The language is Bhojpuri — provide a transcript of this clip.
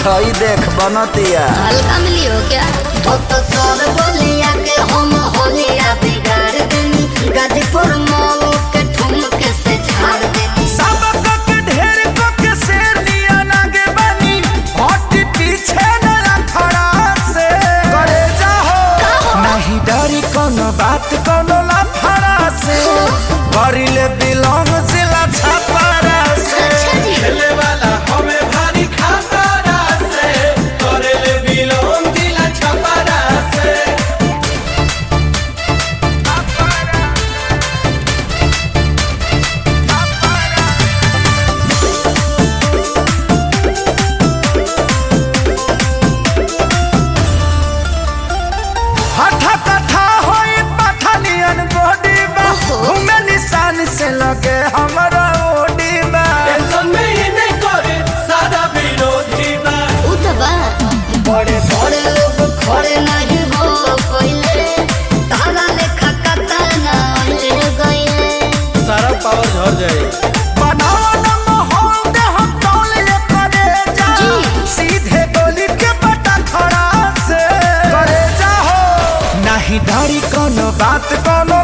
हई देख बनतिया हल्का मिली हो क्या ओ तो सर बोलिया के हम होलिया बिगाड़ देनी गाजीपुर मॉल के ठुमक से झाड़ देनी सबक के ढेर को के शेर लिया लागे बनी हट पीछे न रखड़ा से करे जाहो नहीं डरी कोनो बात कोनो लफड़ा से करिले बिलोंग जिला छपरा से अच्छा जी खेले वाला हमें भारी खतरा से करेले बिलोंग दिला छपरा से हठा कथा होई पठानियन बॉडी बा ओहो। घूमे निशान से लगे हमरा ओडी बा टेंशन में ही नहीं करे सादा विरोधी बा उ तो बा बड़े बड़े लोग खड़े नहीं हो कोइले तारा लेखा कतना ले गइले सारा पावर झड़ जाए बनावा न माहौल दे हम टोल ले करे जा जी। सीधे गोली के बटा खड़ा से करे जा हो नहीं डरी कोनो बात कोनो